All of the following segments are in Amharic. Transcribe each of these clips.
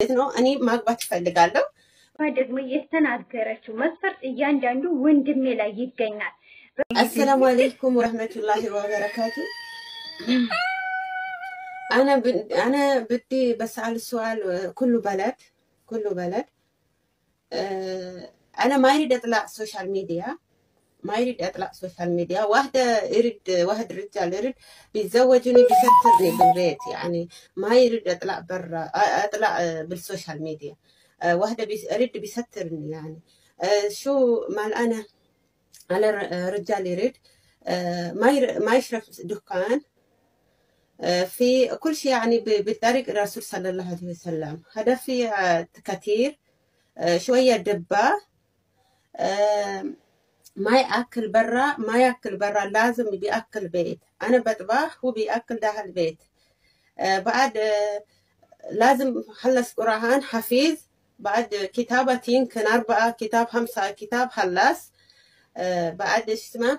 ነው እኔ ማግባት እፈልጋለሁ። ደግሞ የተናገረችው መስፈርት እያንዳንዱ ወንድሜ ላይ ይገኛል። አሰላሙ አለይኩም ወረህመቱላሂ ወበረካቱ። أنا ب- أنا بدي بسأل سؤال كله بلد كله بلد آه، أنا ما يريد أطلع سوشيال ميديا ما يريد أطلع سوشيال ميديا واحدة يريد واحد رجال يريد بيتزوجني بيسترني بالبيت يعني ما يريد أطلع برا أطلع آه، بالسوشيال ميديا آه، واحدة بيس- يريد بيسترني يعني آه، شو مال أنا على ر- رجال يريد آه، ما ير- ما يشرب دكان آه، في كل شيء يعني ب- بطريق الرسول صلى الله عليه وسلم هذا في آه، كثير آه، شوية دبة آه، ما يأكل برا ما يأكل برا لازم بيأكل بيت أنا بطبخ هو بيأكل داخل البيت آه، بعد آه، لازم خلص قرآن حفيظ بعد كتابة يمكن أربعة كتاب خمسة كتاب خلص آه، بعد إيش اسمه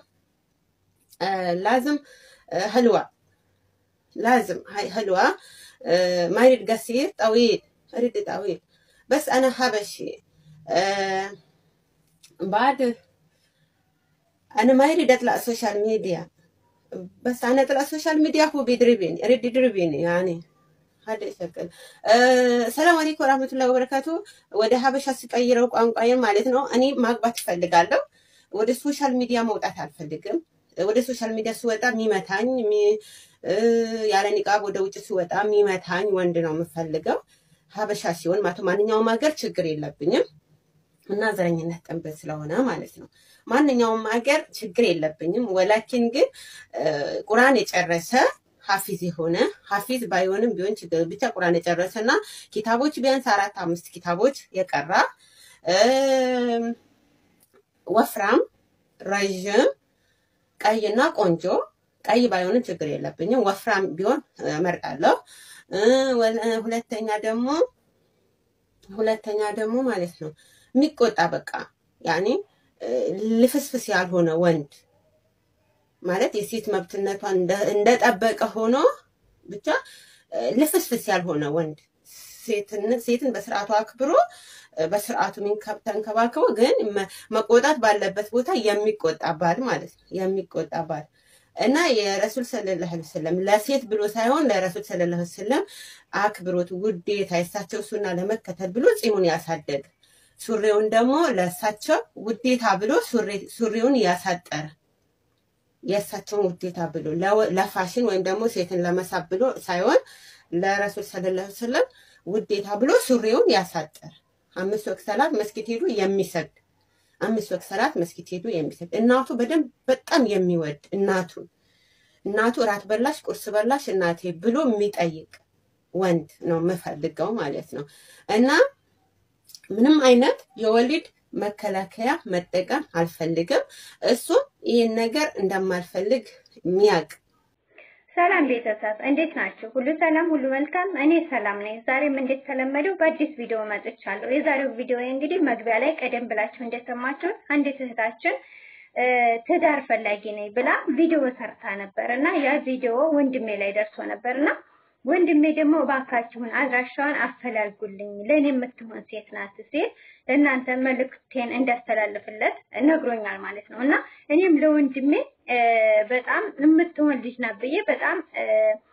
آه، لازم آه، حلوة لازم هاي حلوة آه، ما يريد قصير طويل يريد طويل بس أنا حبشي آه، بعد أنا ما يريد أطلع سوشيال ميديا بس أنا أطلع سوشيال ميديا هو بيضربني يريد يضربني يعني هذا شكل آه، ሰላም አለይኩም ወራህመቱላሂ ወበረካቱ። ወደ ሀበሻ ስቀይረው ቋንቋዬን ማለት ነው። እኔ ማግባት እፈልጋለሁ። ወደ ሶሻል ሚዲያ መውጣት አልፈልግም። ወደ ሶሻል ሚዲያ ስወጣ የሚመታኝ የሚ- እ፣ ያለ ኒቃብ ወደ ውጭ ስወጣ የሚመታኝ ወንድ ነው የምፈልገው። ሀበሻ ሲሆን ማለት ማንኛውም ሀገር ችግር የለብኝም እና ዘረኝነት ጠንበት ስለሆነ ማለት ነው። ማንኛውም ሀገር ችግር የለብኝም። ወላኪን ግን እ፣ ቁርአን የጨረሰ ሀፊዝ የሆነ ሀፊዝ ባይሆንም ቢሆን ችግር ብቻ ቁርአን የጨረሰ እና ኪታቦች ቢያንስ አራት አምስት ኪታቦች የቀራ እም፣ ወፍራም ረዥም ቀይና ቆንጆ ቀይ ባይሆንም ችግር የለብኝም። ወፍራም ቢሆን እመርጣለሁ። እ፣ ወለ- ሁለተኛ ደግሞ ሁለተኛ ደግሞ ማለት ነው የሚቆጣ በቃ ያኔ እ፣ ልፍስፍስ ያልሆነ ወንድ ማለት የሴት መብትነቷን እንደ- እንደጠበቀ ሆኖ ብቻ እ፣ ልፍስፍስ ያልሆነ ወንድ ሴትን ሴትን በስርዓቱ አክብሮ እ፣ በስርዓቱ ሚንከብ- ተንከባክቦ ግን መ- መቆጣት ባለበት ቦታ የሚቆጣ ባል ማለት ነው። የሚቆጣ ባል እና የረሱል ሰለላሁ ዐለይሂ ወሰለም ለሴት ብሎ ሳይሆን ለረሱል ሰለላሁ ዐለይሂ ወሰለም አክብሮት ውዴታ የእሳቸው ሱና ለመከተል ብሎ ፂሙን ያሳደገ ሱሪውን ደግሞ ለእሳቸው ውዴታ ብሎ ሱሪ- ሱሪውን ያሳጠረ የእሳቸውን ውዴታ ብሎ ለወ- ለፋሽን ወይም ደግሞ ሴትን ለመሳብ ብሎ ሳይሆን ለረሱል ሰለላሁ ዐለይሂ ወሰለም ውዴታ ብሎ ሱሪውን ያሳጠረ አምስት ወቅት ሰላት መስጊድ ሄዱ የሚሰግድ አምስት ወቅት ሰላት መስጊድ ሄዱ የሚሰግድ እናቱ በደንብ በጣም የሚወድ እናቱን እናቱ እራት በላሽ ቁርስ በላሽ እናቴ ብሎ የሚጠይቅ ወንድ ነው የምፈልገው ማለት ነው እና ምንም አይነት የወሊድ መከላከያ መጠቀም አልፈልግም። እሱም ይህን ነገር እንደማልፈልግ የሚያውቅ ሰላም ቤተሰብ እንዴት ናችሁ? ሁሉ ሰላም፣ ሁሉ መልካም። እኔ ሰላም ነኝ። ዛሬም እንደተለመደው በአዲስ ቪዲዮ መጥቻለሁ። የዛሬው ቪዲዮ እንግዲህ መግቢያ ላይ ቀደም ብላችሁ እንደሰማችሁት አንዲት እህታችን እ፣ ትዳር ፈላጊ ነኝ ብላ ቪዲዮ ሰርታ ነበር እና ያ ቪዲዮ ወንድሜ ላይ ደርሶ ነበር እና ወንድሜ ደግሞ እባካችሁን አድራሻዋን አፈላልጉልኝ ለእኔ የምትሆን ሴት ናት ሲል ለእናንተ መልእክቴን እንዳስተላልፍለት ነግሮኛል ማለት ነው እና እኔም ለወንድሜ እ፣ በጣም የምትሆን ልጅ ናት ብዬ በጣም እ፣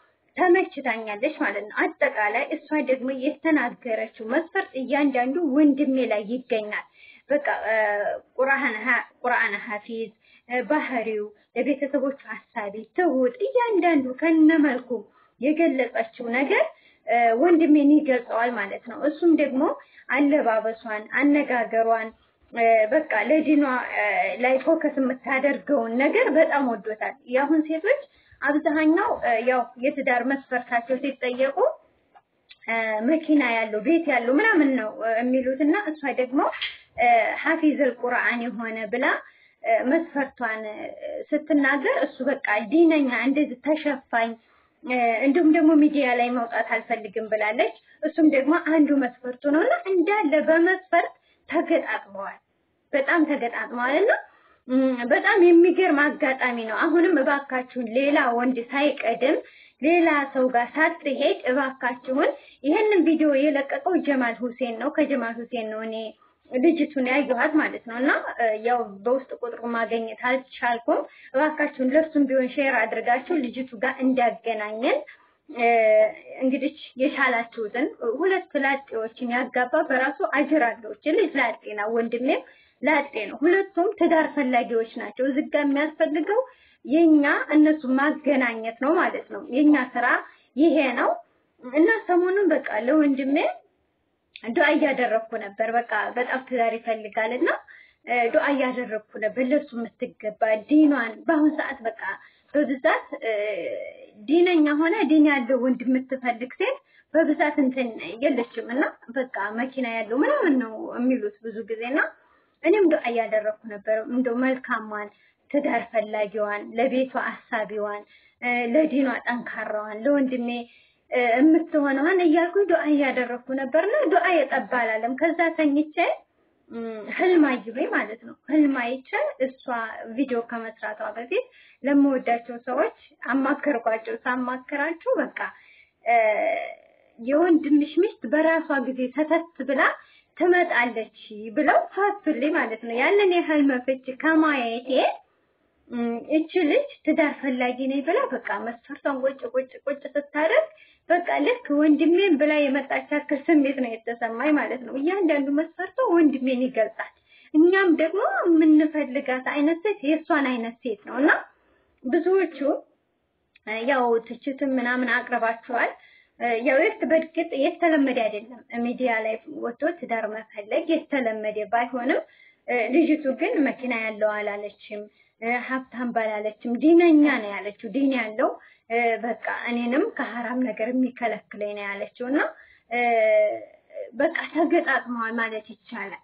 ተመችታኛለች ማለት ነው። አጠቃላይ እሷ ደግሞ የተናገረችው መስፈርት እያንዳንዱ ወንድሜ ላይ ይገኛል። በቃ እ፣ ቁርአን ሀ- ቁርአን ሀፊዝ እ፣ ባህሪው፣ ለቤተሰቦቹ ሀሳቢ፣ ትሁት እያንዳንዱ ከነመልኩ የገለጸችው ነገር እ፣ ወንድሜን ይገልጸዋል ማለት ነው። እሱም ደግሞ አለባበሷን፣ አነጋገሯን እ፣ በቃ ለዲኗ እ፣ ላይ ፎከስ የምታደርገውን ነገር በጣም ወዶታል። የአሁን ሴቶች አብዛኛው እ፣ ያው የትዳር መስፈርታቸው ሲጠየቁ እ፣ መኪና ያለው ቤት ያለው ምናምን ነው እ፣ የሚሉት እና እሷ ደግሞ እ፣ ሐፊዘል ቁርአን የሆነ ብላ እ፣ መስፈርቷን እ፣ ስትናገር እሱ በቃ ዲነኛ እንደዚህ ተሸፋኝ እ፣ እንዲሁም ደግሞ ሚዲያ ላይ መውጣት አልፈልግም ብላለች። እሱም ደግሞ አንዱ መስፈርቱ ነው እና እንዳለ በመስፈርት ተገጣጥመዋል። በጣም ተገጣጥመዋል እና እም፣ በጣም የሚገርም አጋጣሚ ነው። አሁንም እባካችሁን ሌላ ወንድ ሳይቀድም ሌላ ሰው ጋር ሳትሄድ እባካችሁን ይህንን ቪዲዮ የለቀቀው ጀማል ሁሴን ነው። ከጀማል ሁሴን ነው እኔ ልጅቱን ያየኋት ማለት ነው። እና ያው በውስጥ ቁጥሩ ማገኘት አልቻልኩም። እባካችሁን ለሱም ቢሆን ሼር አድርጋችሁ ልጅቱ ጋር እንዲያገናኘን እንግዲህ የቻላችሁትን ሁለት ላጤዎችን ያጋባ በራሱ አጅር አለው። እቺ ልጅ ላጤ ነው፣ ወንድሜም ላጤ ነው። ሁለቱም ትዳር ፈላጊዎች ናቸው። እዚህ ጋር የሚያስፈልገው የኛ እነሱ ማገናኘት ነው ማለት ነው። የኛ ስራ ይሄ ነው እና ሰሞኑን በቃ ለወንድሜ ዱዓ እያደረግኩ ነበር። በቃ በጣም ትዳር ይፈልጋል እና ዱዓ እያደረግኩ ነበር ለሱ የምትገባ ዲኗን በአሁን ሰዓት በቃ በብዛት ዲነኛ ሆነ ዲን ያለው ወንድ የምትፈልግ ሴት በብዛት እንትን የለችም እና በቃ መኪና ያለው ምናምን ነው የሚሉት ብዙ ጊዜ እና እኔም ዱዓ እያደረግኩ ነበር እንደው መልካሟን ትዳር ፈላጊዋን ለቤቷ አሳቢዋን ለዲኗ ጠንካራዋን ለወንድሜ የምትሆነዋን እያልኩኝ ዱዓ እያደረግኩ ነበርና ዱዓ የጠባ አላለም። ከዛ ተኝቼ ህልም አየሁኝ ማለት ነው። ህልም አይቼ እሷ ቪዲዮ ከመስራቷ በፊት ለምወዳቸው ሰዎች አማከርኳቸው። ሳማከራቸው በቃ የወንድምሽ ሚስት በራሷ ጊዜ ሰተት ብላ ትመጣለች ብለው ፈቱልኝ ማለት ነው። ያንን የህልም ፍቺ ከማየቴ እቺ ልጅ ትዳር ፈላጊ ነኝ ብላ በቃ መስፈርቷን ቁጭ ቁጭ ቁጭ ስታደርግ በቃ ልክ ወንድሜን ብላ የመጣች ያክል ስሜት ነው የተሰማኝ ማለት ነው። እያንዳንዱ መስፈርቷ ወንድሜን ይገልጻል። እኛም ደግሞ የምንፈልጋት አይነት ሴት የእሷን አይነት ሴት ነው እና ብዙዎቹ ያው ትችትም ምናምን አቅርባችኋል። ያው የት በእርግጥ የተለመደ አይደለም ሚዲያ ላይ ወጥቶ ትዳር መፈለግ የተለመደ ባይሆንም ልጅቱ ግን መኪና ያለው አላለችም፣ ሀብታም ባላለችም፣ ዲነኛ ነው ያለችው። ዲን ያለው በቃ እኔንም ከሀራም ነገር የሚከለክለኝ ነው ያለችው እና በቃ ተገጣጥመዋል ማለት ይቻላል።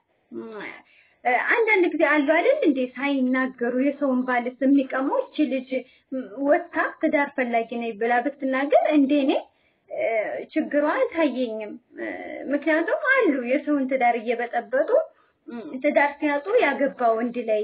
አንዳንድ ጊዜ አሉ አይደል እንዴ ሳይናገሩ የሰውን ባልስ የሚቀሙ እቺ ልጅ ወጥታ ትዳር ፈላጊ ነኝ ብላ ብትናገር እንዴ እኔ ችግሯ አልታየኝም። ምክንያቱም አሉ የሰውን ትዳር እየበጠበጡ ትዳር ሲያጡ ያገባ ወንድ ላይ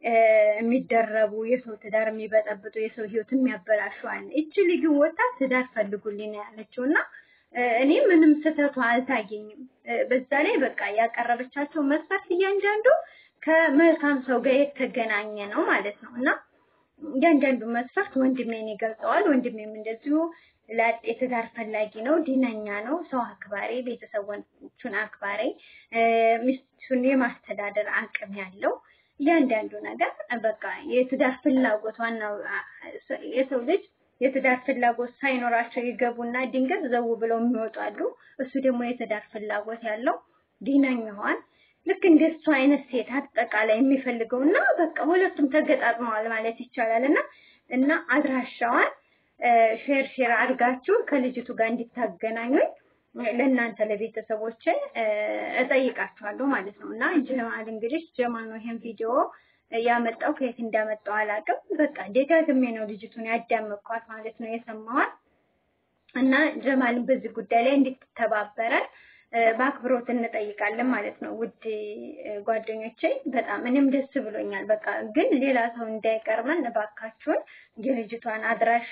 የሚደረቡ የሰው ትዳር የሚበጠብጡ የሰው ህይወት የሚያበላሹ አለ። እቺ ልጅ ወጣ ትዳር ፈልጉልኝ ነው ያለችው እና እኔ ምንም ስህተቷ አልታየኝም። በዛ ላይ በቃ ያቀረበቻቸው መስፈርት እያንዳንዱ ከመልካም ሰው ጋር የተገናኘ ነው ማለት ነው እና እያንዳንዱ መስፈርት ወንድሜን ይገልጸዋል። ወንድሜም እንደዚሁ ላጤ ትዳር ፈላጊ ነው፣ ዲነኛ ነው፣ ሰው አክባሪ፣ ቤተሰቦቹን አክባሪ፣ ሚስቱን የማስተዳደር አቅም ያለው እያንዳንዱ ነገር በቃ የትዳር ፍላጎት ዋናው የሰው ልጅ የትዳር ፍላጎት ሳይኖራቸው ይገቡና ድንገት ዘው ብለው የሚወጡ አሉ። እሱ ደግሞ የትዳር ፍላጎት ያለው ዲነኛዋን ልክ እንደሱ አይነት ሴት አጠቃላይ የሚፈልገው እና በቃ ሁለቱም ተገጣጥመዋል ማለት ይቻላል እና እና አድራሻዋን ሼር ሼር አድርጋችሁ ከልጅቱ ጋር እንዲታገናኙኝ ለእናንተ ለቤተሰቦች እጠይቃችኋለሁ ማለት ነው። እና ጀማል እንግዲህ ጀማል ነው ይሄን ቪዲዮ ያመጣው ከየት እንዳመጣው አላውቅም። በቃ ደጋግሜ ነው ልጅቱን ያዳመጥኳት ማለት ነው የሰማዋት እና ጀማልን በዚህ ጉዳይ ላይ እንድትተባበረን በአክብሮት እንጠይቃለን ማለት ነው። ውድ ጓደኞቼ በጣም እኔም ደስ ብሎኛል። በቃ ግን ሌላ ሰው እንዳይቀርመን እባካችሁን የልጅቷን አድራሻ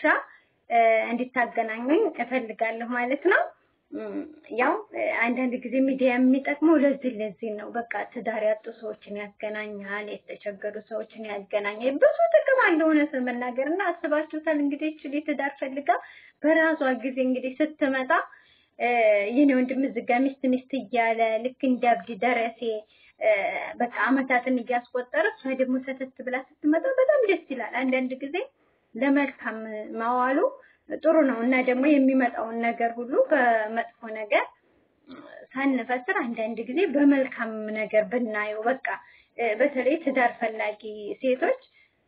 እንዲታገናኙኝ እፈልጋለሁ ማለት ነው። ያው አንዳንድ ጊዜ ሚዲያ የሚጠቅመው ለዚህ ለዚህ ነው። በቃ ትዳር ያጡ ሰዎችን ያገናኛል፣ የተቸገሩ ሰዎችን ያገናኛል። ብዙ ጥቅም አለው እውነት ለመናገር እና አስባችሁታል እንግዲህ እችሊ ትዳር ፈልጋ በራሷ ጊዜ እንግዲህ ስትመጣ የኔ ወንድም እዚህ ጋ ሚስት ሚስት እያለ ልክ እንደ አብዲ ደረሴ በቃ አመታትን እያስቆጠረ እሷ ደግሞ ሰተት ብላ ስትመጣ በጣም ደስ ይላል። አንዳንድ ጊዜ ለመልካም ማዋሉ ጥሩ ነው እና ደግሞ የሚመጣውን ነገር ሁሉ በመጥፎ ነገር ሳንፈስር አንዳንድ ጊዜ በመልካም ነገር ብናየው በቃ በተለይ ትዳር ፈላጊ ሴቶች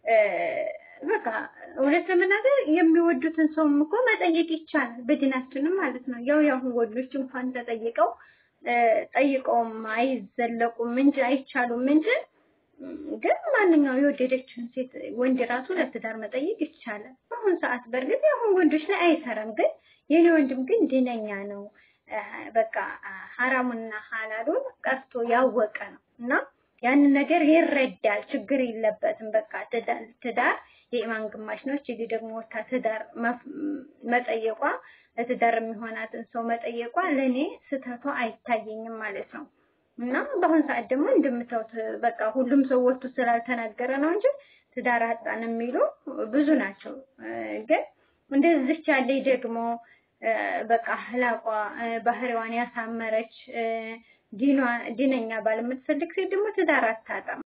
በቃ እውነት ለመናገር የሚወዱትን ሰውም እኮ መጠየቅ ይቻላል፣ በዲናችንም ማለት ነው። ያው ያሁን ወንዶች እንኳን ተጠይቀው ጠይቀውም አይዘለቁም እንጂ አይቻሉም እንጂ ግን ማንኛው የወደደችውን ሴት ወንድ ራሱ ለትዳር መጠየቅ ይቻላል። በአሁን ሰዓት በእርግጥ ያሁን ወንዶች ላይ አይሰራም፣ ግን የኔ ወንድም ግን ድነኛ ነው። በቃ ሐራሙና ሐላሉን ቀርቶ ያወቀ ነው እና ያንን ነገር ይረዳል። ችግር የለበትም። በቃ ትዳር የኢማን ግማሽ ነው። እቺ ደግሞ ወታ ትዳር መጠየቋ ለትዳር የሚሆናትን ሰው መጠየቋ ለእኔ ስህተቷ አይታየኝም ማለት ነው። እና በአሁን ሰዓት ደግሞ እንደምታዩት በቃ ሁሉም ሰው ወጥቶ ስላልተናገረ ነው እንጂ ትዳር አጣን የሚሉ ብዙ ናቸው። ግን እንደዚች ያለች ደግሞ በቃ ህላቋ ባህሪዋን ያሳመረች ዲኗ ዲነኛ ባል የምትፈልግ ሴት ደግሞ ትዳር አታጣም።